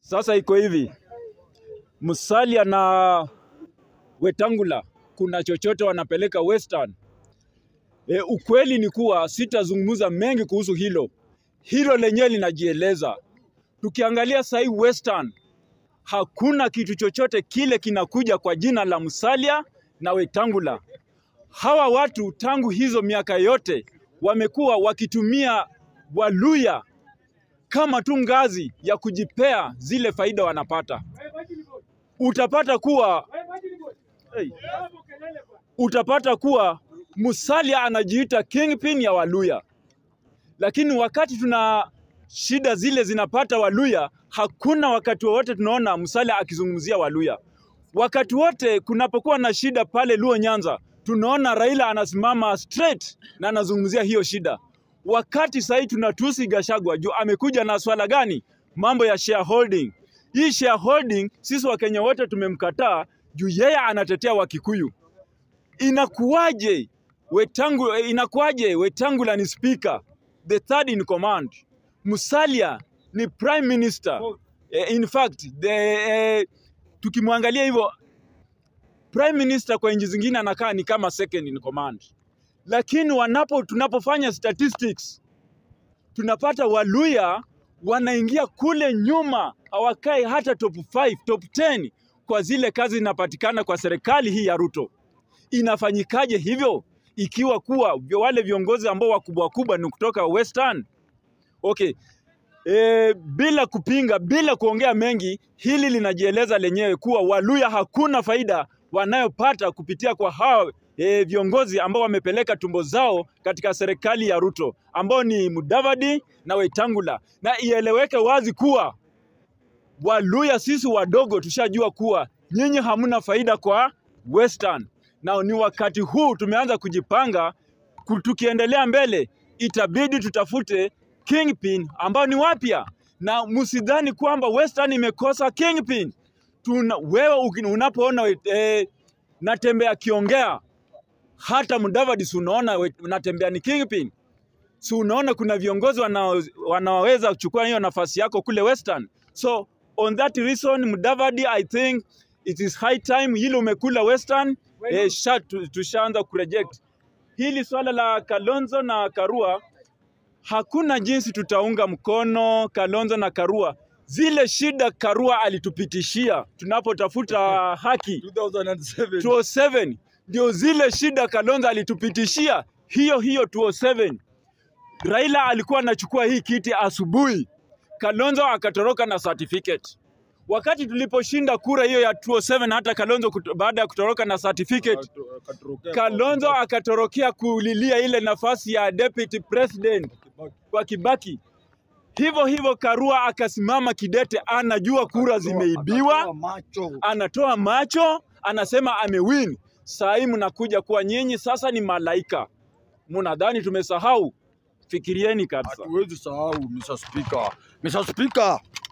Sasa iko hivi, Musalia na Wetangula kuna chochote wanapeleka Western. E, ukweli ni kuwa sitazungumza mengi kuhusu hilo, hilo lenyewe linajieleza. Tukiangalia sahii Western, hakuna kitu chochote kile kinakuja kwa jina la Musalia na Wetangula. Hawa watu tangu hizo miaka yote wamekuwa wakitumia Waluya kama tu ngazi ya kujipea zile faida wanapata. Utapata kuwa hey, utapata kuwa Musalia anajiita kingpin ya Waluya, lakini wakati tuna shida zile zinapata Waluya, hakuna wakati wowote tunaona Musalia akizungumzia Waluya. Wakati wote kunapokuwa na shida pale Luo Nyanza, tunaona Raila anasimama straight na anazungumzia hiyo shida. Wakati sahii tunatusi Gashagwa juu amekuja na swala gani? Mambo ya shareholding. Hii shareholding sisi Wakenya wote tumemkataa juu yeye anatetea Wakikuyu. Inakuwaje Wetangula, inakuwaje Wetangula ni speaker, the third in command. Musalia ni prime minister. Eh, in fact, the, eh, tukimwangalia hivyo prime minister kwa nchi zingine anakaa ni kama second in command, lakini wanapo tunapofanya statistics tunapata Waluya wanaingia kule nyuma, hawakai hata top 5, top 10 kwa zile kazi zinapatikana kwa serikali hii ya Ruto. Inafanyikaje hivyo ikiwa kuwa wale viongozi ambao wakubwa wakubwa ni kutoka Western? Okay. E, bila kupinga, bila kuongea mengi, hili linajieleza lenyewe kuwa Waluya hakuna faida wanayopata kupitia kwa hawa e, viongozi ambao wamepeleka tumbo zao katika serikali ya Ruto ambao ni Mudavadi na Wetangula, na ieleweke wazi kuwa Waluya sisi wadogo tushajua kuwa nyinyi hamna faida kwa Western, na ni wakati huu tumeanza kujipanga. ku- Tukiendelea mbele, itabidi tutafute kingpin ambao ni wapya, na msidhani kwamba Western imekosa kingpin. Tuna, wewe uki- unapoona eh, Natembeya akiongea hata Mudavadi si unaona we- Natembeya ni kingpin, si unaona kuna viongozi wanao- wanaoweza kuchukua hiyo nafasi yako kule Western. So on that reason Mudavadi, I think it is high time hili umekula Western eh, sha, tu- tushaanza kureject hili swala la Kalonzo na Karua. Hakuna jinsi tutaunga mkono Kalonzo na Karua. Zile shida Karua alitupitishia tunapotafuta haki 2007. 207 ndio zile shida Kalonzo alitupitishia hiyo hiyo 207. Raila alikuwa anachukua hii kiti asubuhi, Kalonzo akatoroka na certificate. Wakati tuliposhinda kura hiyo ya 207, hata Kalonzo kuto, baada ya kutoroka na certificate, Akatorokea Kalonzo akatorokea kulilia ile nafasi ya deputy president Kibaki. kwa Kibaki. Hivyo hivyo Karua akasimama kidete, anajua kura zimeibiwa Akatoa macho. anatoa macho, anasema amewin. Saa hii mnakuja kuwa nyinyi sasa ni malaika, mnadhani tumesahau? Fikirieni kabisa. Hatuwezi sahau Mr. Speaker. Mr. Speaker,